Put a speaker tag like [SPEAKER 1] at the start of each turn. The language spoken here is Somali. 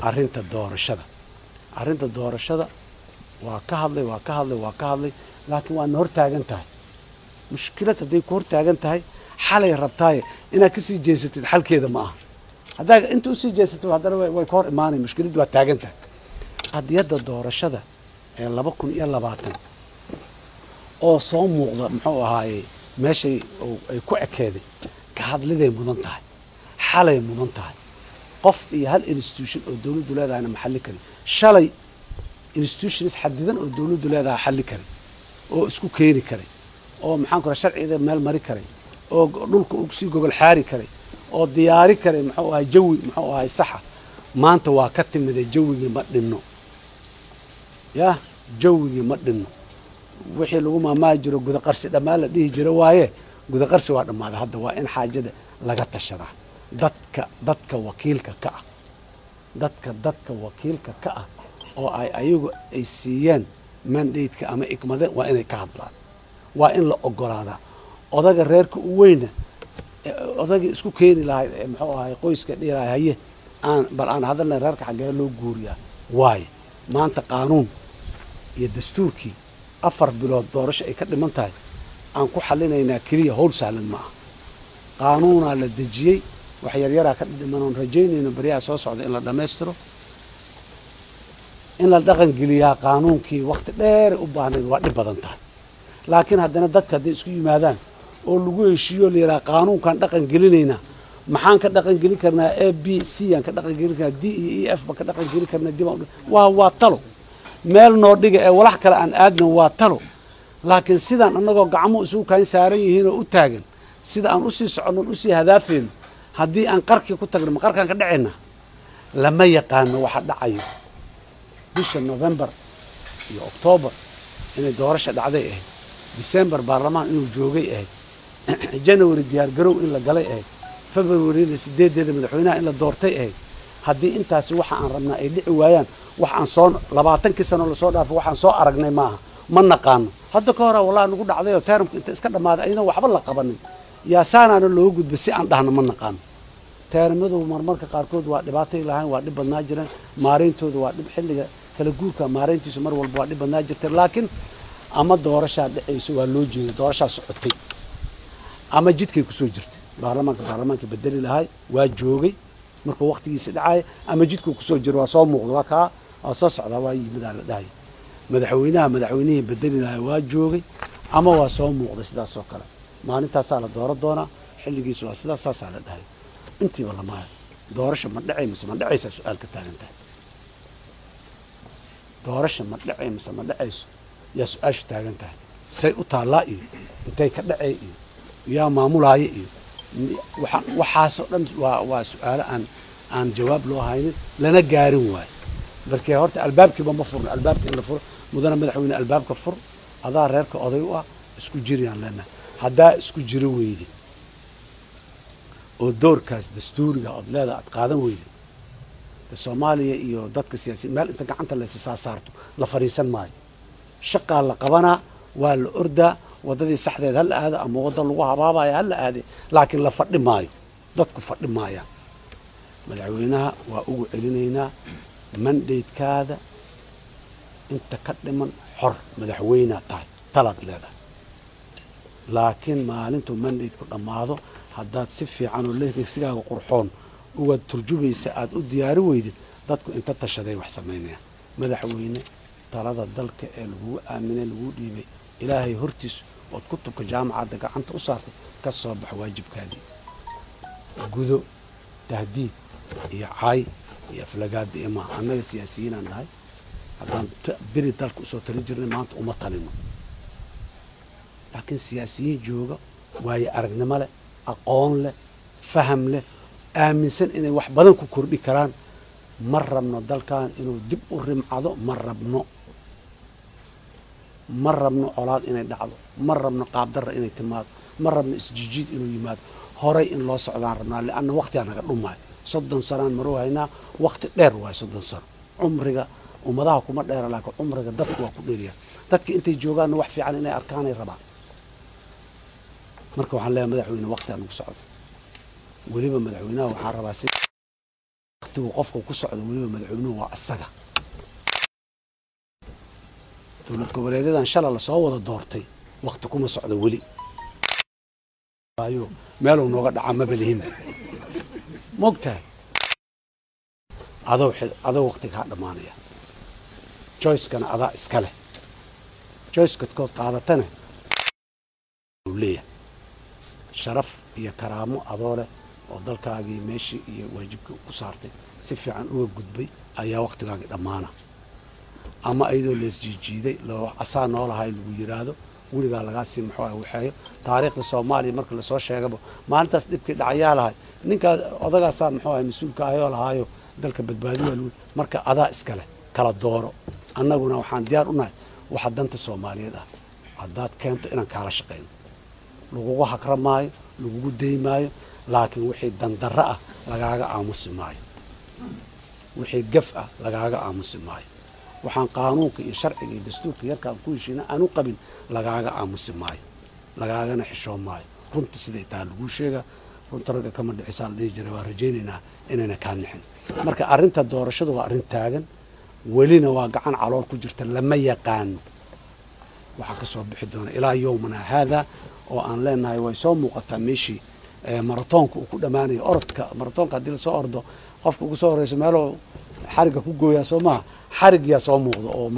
[SPEAKER 1] arrinta doorashada arrinta doorashada waa ka hadlay waa ka hadlay waa ka hadlay laakiin waadna hor taagan tahay mushkilad hadday ku hor taagan tahay xalay rabtaaye inaad kasii jeesatid xalkeeda ma aha haddaa inta usii jeesatid haddana way ka hor imaanay mushkiladdu waa taagan tahay qadiyadda doorashada ee laba kun iyo labaatan oo soo muuqda muxuu ahaaye meeshay ay ku ekeeday ka hadliday mudan tahay xalay mudan tahay qof iyo hal institution oo dawladdu leedahayna ma xalli karin shalay institutions xadidan oo dawladdu leedahay xalli karay oo isku keeni karay oo maxaan ku raha sharciga meel mari karay oo dhulka sii gogol xaari karay oo diyaari karay muxuu ahay jawi muxuu ahay saxa maanta waa ka timiday jawigii ma dhinno yah jawigii ma dhinno wixii lagu maamaahi jiro gudaqarsi dhammaan la dhihi jiro waaye gudaqarsi waa dhammaaday hadda waa in xaajada laga tashadaa dadka dadka wakiilka ka ah dadka dadka wakiilka ka ah oo ay ayagu ay siiyeen mandateka ama ikmade waa inay ka hadlaan waa in la ogolaadaa odaga reerka u weyna odagii isku keeni lahay muxuu ahay qoyska dhihi lahay haye aan bal aan hadalna reerka xaggee loo guuriyaa waayo maanta qaanuun iyo dastuurkii afar bilood doorasho ay ka dhiman tahay aan ku xallinaynaa keliya howl sahlan ma aha qaanuunaa la dejiyey wax yaryaraa ka dhiman oon rajaynayno baryaha soo socda in la dhammaystiro in la dhaqan geliyaa qaanuunkii wakti dheer u baahnayd waa dhib badan tahay laakiin haddana dadka hadday isku yimaadaan oo lagu heshiiyo la yidhaha qaanuunkaan dhaqan gelinaynaa maxaan ka dhaqan gelin karnaa a b c aan ka dhaqan gelin karnaa d iyo e f baan ka dhaqan gelin karnaa dib waa waa talo meel noo dhiga ee walax kale aan aadnan waa talo laakiin sidaan annagoo gacmo isugu kaan saaran yihiin oo u taagan sida aan usii soconnon usii hadaafayno haddii aan qarkii ku tagno ma qarkaan ka dhacayna lama yaqaano waxa dhacayo bisha novembar iyo octoobar inay doorasha dhacday ahayd december baarlamaan inuu joogay ahayd january diyaargarow in la galay ahayd februaryna sideedeeda madaxweynaha in la doortay ahayd haddii intaasi waxa aan rabnaa ay dhici waayaan wax aan soo labaatankii sano lasoo dhaafo waxaan soo aragnay maaha ma naqaano hadda ka hora wallahi nagu dhacday oo teramka inta iska dhammaaday ayadoo waxba la qabanin yaa saanaana looga gudba si aan dhahno ma naqaano teeramadu marmarka qaarkood waa dhibaatay lahayn waa dhib badnaa jireen maarayntooda waa dhib xilliga kala guurka maarayntiisu mar walba waa dhib badnaa jirtay laakiin ama doorashaa dhacayso waa loo jeeday doorashaa socotay ama jidkay kusoo jirtay baarlamaanka baarlamaanka bedeli lahay waa joogay markuu waktigiisi dhacaya ama jidkuu kusoo jiro waa soo muuqda waa kaa waa soo socdaa waa yimidaa la dhahaya madaxweynaha madaxweynihii bedeli lahay waa joogay ama waa soo muuqday sidaas oo kale maalintaasaa la dooro doonaa xilligiisu waa sidaas saasaa la dhahaya intiiba lamaayo doorasha ma dhacay mise ma dhacaysaa su-aal ka taagan tahay doorasha ma dhacay mise ma dhacayso yaa su-aashu taagan tahay say u taallaa iyo intay ka dhacay iyo yaa maamulaaya iyo waxaasoo dhan waa waa su-aalo aan aan jawaab loo haynin lana gaarin waayo markee horta albaabkiiba ma furno albaabka in la furo mudana madaxweyne albaabka fur adaa reerka oday u ah isku jiriyaan leenahay haddaa isku jiro weydid oo doorkaas dastuuriga ood leedaha aad qaadan weydid de soomaaliya iyo dadka siyaasiyin meel inta gacanta laysa saa saarto la fadhiisan maayo shaqaa la qabanaa waa la ordaa waddadii saxdeed ha la aado ama wadda lagu habaabaya ha la aade laakiin la fadhi maayo dadku fadhi maayaan madaxweynaha waa ugu celinaynaa mandaydkaada inta ka dhiman xor madaxweynea tahay talaad leedahay laakiin maalintuu mandaydku dhammaado haddaad si fiican oo lesigaaga qurxoon uga turjubaysa aada u diyaari weydid dadku inta tashaday wax samaynayaan madaxweyne talada dalka ee lagugu aaminay laguu dhiibay ilaahay hortiis ood kutubka jaamacadda gacanta u saartay ka soo bax waajibkaadii gudo tahdiid iyo caay iyo aflagaada iyo maaha annaga siyaasiyiinaan nahay haddaan beri dalka usoo tali jirnay maanta uma talino laakiin siyaasiyiin jooga waayo aragnimo leh aqoon leh faham leh aaminsan inay wax badan ku kordhi karaan ma rabno dalkan inuu dib u rimcado ma rabno ma rabno colaad inay dhacdo ma rabno qaabdarra inay timaado ma rabno isjijiid inuu yimaado horay in loo socdaan rabnaa lianna waktigaa naga dhumaayo soddon sanaan maruu haynaa wakti dheer waayo soddon sano cumriga ummadaha kuma dheera laakiin cumriga dadku waa ku dheeriya dadka intay joogaanna wax fiican inay arkaanay rabaan marka waxaan leeyahay madaxweyne wakti aan ugu socdo weliba madaxweynaha waxaa rabaa si waktigu qofka ku socdo weliba madaxweynuhu waa asaga dowlad goboleedyadan shala lasoo wada doortay wakti kuma socdo weli ayo meeluu nooga dhaca maba lihinba mogtahay adoo xil- adoo wakti kaa dhammaanaya joycekana adaa iska leh joycekadkood qaadatana uu leeyahay sharaf iyo karaamo adoo leh oo dalkaagii meeshii iyo waajibkii ku saartay si fiican uga gudbay ayaa waktigaagii dhammaana ama iyadoo leesjiijiiday loo asaa noolahay lagu yidhaahdo weligaa lagaa sii muxuu ah waxeeyo taariikhda soomaaliya marka lasoo sheegaba maalintaas dhibkii dhacayaa lahay ninkaa odagaasaa muxuu ahay mas-uulka ahayoo lahaayo dalka badbaadi waa lagu marka adaa iska leh kala dooro annaguna waxaan diyaar u nahay waxa danta soomaaliyeed ah haddaad keento inaan kaala shaqayno lagugu hakra maayo lagugu day maayo laakiin wixii dandarro ah lagaaga aamusi maayo wixii gaf ah lagaaga aamusi maayo waxaan qaanuunka iyo sharciga iyo dastuurka yarkaan ku heshiina aanu qabin lagaaga aamusi maayo lagaagana xishoon maayo runta siday tahay laguu sheegaa runta ragga kama dhixisaa la dhihi jira waa rajaynaynaa inayna kaa nixin marka arrinta doorashadu waa arrin taagan welina waa gacan calool ku jirta lama yaqaano waxaa ka soo bixi doona ilaa yowmana haada oo aan leenahay way soo muuqataa meeshii eh, maratoonka uu ku dhammaanayo orodka maratoonka haddii lasoo ordo qofka ugu soo horeyso meeloo xarigga ku gooyaa soo maha xarigyaa soo muuqda oo